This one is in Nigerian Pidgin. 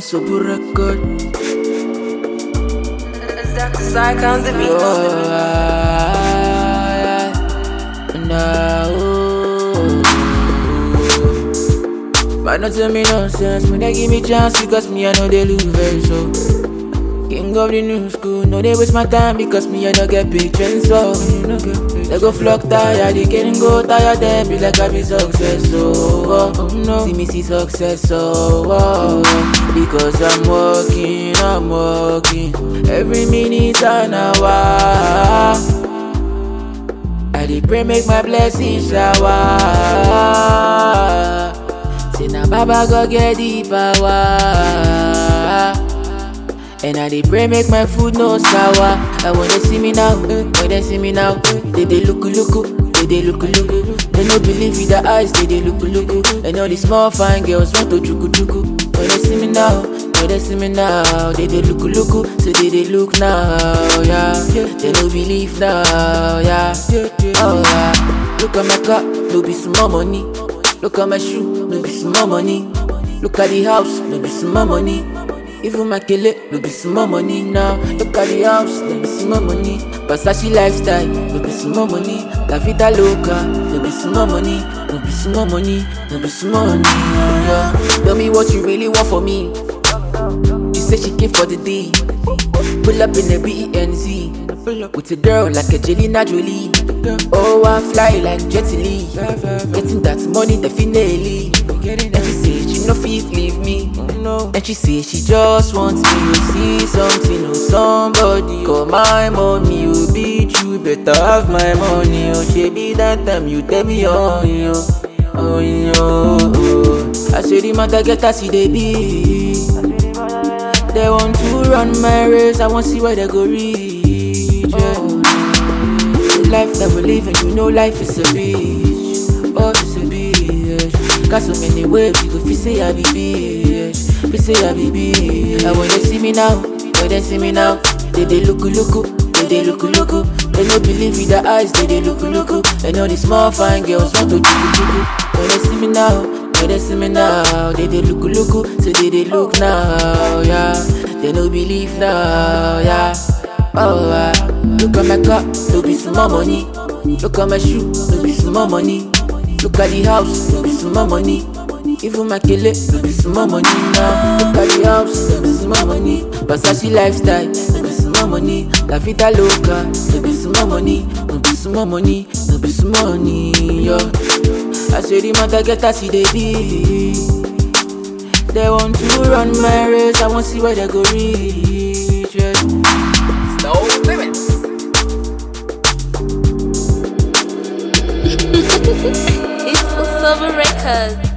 Sobu record. Zach Psych on the beat. Oh, ah, nah, oh. But not tell me nonsense, when they give me chance because me I know they lose very so. King of the new school, no they waste my time because me I don't get big trends so. They go flock tired, they getting go tired, they be like I be success so. Oh, oh, no, see me see success so. Oh, oh, because I'm working, I'm working every minute and hour. I dey pray make my blessing shower. Say na Baba go get the power. And I dey pray make my food no sour. I wanna see me now, when they see me now, they dey look look. They dey look look. They no believe with their eyes, they dey look look. And all the small fine girls want to chuku chuku. When they see me now, when they see me now, they dey look look. So they dey look now, yeah. They no believe now, yeah. Oh yeah. Look at my car, no be small money. Look at my shoe, no be small money. Look at the house, no be small money. Even my kele, no be small money now. Look at the house, no be small money. Versace lifestyle, no be small money. La vida loca, no be small money. No be small money, no be small money. Yeah. Tell me what you really want for me. She said she came for the day. Pull up in the BENZ. With a girl like a Jelena Jolie. Oh, I fly like Jet Li. Getting that money definitely. And she say she no fit leave me. And she say she just wants me to see something or somebody. Call my mommy, you be true, better have my money. Oh, she be that time you tell me oh yo, oh yo. Oh. I say the matter get as it dey be. They want to run my race, I want see where they go reach. Yeah. The life that we live and you know life is a bitch. Oh, it's a bitch. Got so many ways you go feel say I be bitch. Feel say I be bitch. And when they see me now, when they see me now, they they look look. They they look look. They no believe with their eyes, they they look look. And all the small fine girls want to chuku chuku. When they see me now, when they see me now, they they look look. So they they look now, yeah. They no believe now, yeah. Oh, ah. look at my car, no be small money. Look at my shoe, no be small money. Look at the house, no be small money. Even my kele, no be small money now. Look at the house, no be small money. Versace lifestyle, no be small money. La vida loca, no be small money. No be small money, no be small money, yo. I say the matter get as it dey be. They want to run my race, I want see where they go reach. Yeah. No limits. It's Silver Records.